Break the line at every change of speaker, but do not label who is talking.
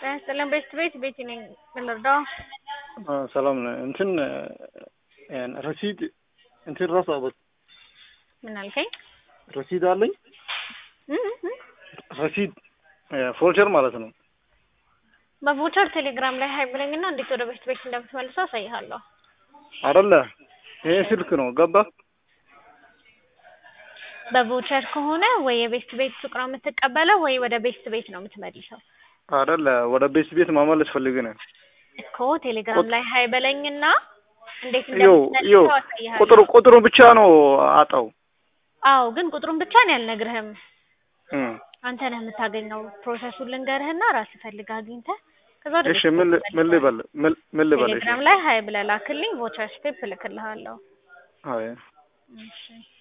ጤና ይስጥልን ቤት ቤት ቤቲ ነኝ። ምን ልርዳው?
ሰላም ነው። እንትን ረሲድ እንትን ረሳሁት።
ምን አልከኝ?
ረሲድ አለኝ።
እም እም
ረሲድ ፎልቸር ማለት ነው።
በቮቸር ቴሌግራም ላይ ሀይ ብለኝና እንዴት ወደ ቤት ቤት እንደምትመልሰው አሳይሃለሁ።
አይደለ ይሄ ስልክ ነው ገባ።
በቮቸር ከሆነ ወይ የቤት ቤት ሱቅ ነው የምትቀበለው ወይ ወደ ቤት ቤት ነው የምትመልሰው
አይደለ ወደ ቤት ቤት ማመለስ ፈልግ ነው
እኮ ቴሌግራም ላይ ሀይ በለኝና እንዴት
ዮ ዮ
እንደምትመልሰው አሳይሃለሁ።
ቁጥሩ ቁጥሩ ብቻ ነው አጣው።
አዎ ግን ቁጥሩን ብቻ ነው ያልነግርህም።
እም
አንተ ነህ የምታገኘው። ፕሮሰሱን ልንገርህና ራስህ ፈልገህ አግኝተህ ከዛ ወደ
እሺ
ቤት
ምን ል- ምን ልበል ምን ምን ልበል? እሺ
ቴሌግራም ላይ ሀይ ብለህ ላክልኝ። ቮቸር ስቴፕ እልክልሃለሁ።
አይ
እሺ